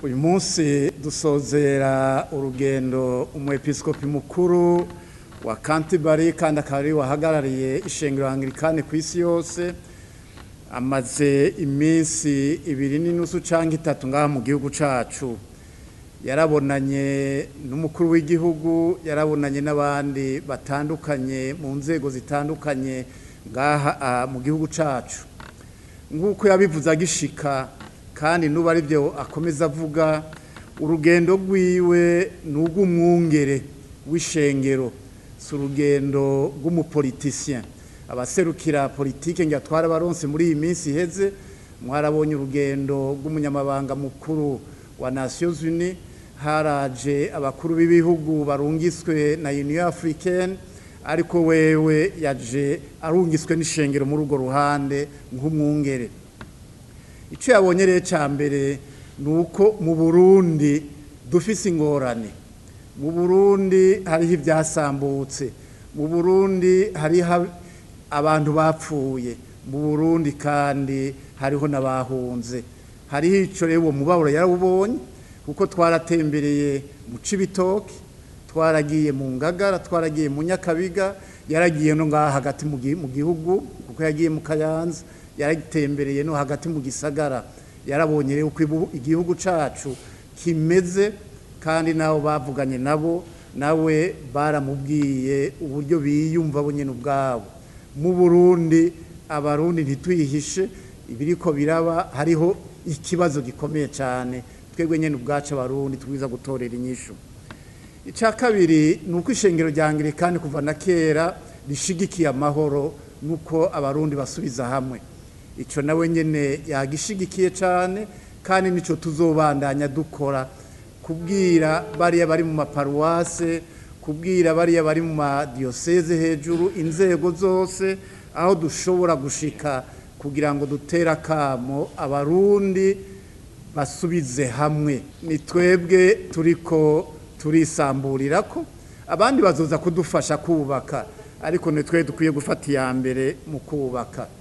uyu munsi dusozera urugendo umwepiskopi mukuru wa Canterbury kandi akaba ari wahagarariye ishengero Anglikane ku isi yose amaze iminsi ibiri n'inusu canke itatu ngaha mu gihugu cacu yarabonanye n'umukuru w'igihugu yarabonanye n'abandi batandukanye mu nzego zitandukanye ngaha mu gihugu cacu nk'uko yabivuze agishika kandi n'ubu ari byo akomeza avuga urugendo rwiwe ni urw'umwungere w'ishengero si urugendo rw'umupolitisien abaserukira politike ngo atware abaronse muri iyi minsi iheze mwarabonye urugendo rw'umunyamabanga mukuru wa Nations Unies haraje abakuru b'ibihugu barungiswe na Union Africaine ariko wewe yaje arungiswe n'ishengero muri urwo ruhande nk'umwungere icyo yabonye rero cya mbere ni uko mu burundi dufise ingorane mu burundi hariho ibyasambutse mu burundi hariho abantu bapfuye mu burundi kandi hariho n'abahunze hariho icyo rero uwo mubabaro yarawubonye kuko twaratembereye mu cibitoki twaragiye mu ngagara twaragiye mu nyakabiga yaragiye no ngaha hagati mu gihugu kuko yagiye mu kayanza yaratembereye no hagati mu gisagara yarabonye rero uko igihugu cacu kimeze kandi nabo bavuganye nabo nawe baramubwiye uburyo biyumva bo nyine ubwabo mu burundi abarundi ntitwihishe ibiriko biraba hariho ikibazo gikomeye cyane twebwe nyine ubwacu abarundi twiza gutorera inyishu icya kabiri ni uko ishengero rya anglikani kuva na kera rishigikiye amahoro nuko abarundi basubiza hamwe icyo nawe nyine yagishigikiye cyane kandi nicyo tuzobandanya dukora kubwira bariya bari mu maparuwase kubwira bariya bari mu madiyoseze hejuru inzego zose aho dushobora gushika kugira ngo dutere akamo abarundi basubize hamwe ni twebwe turiko turisamburira ko abandi bazoza kudufasha kubaka ariko ni twe dukwiye gufata iya mbere mu kubaka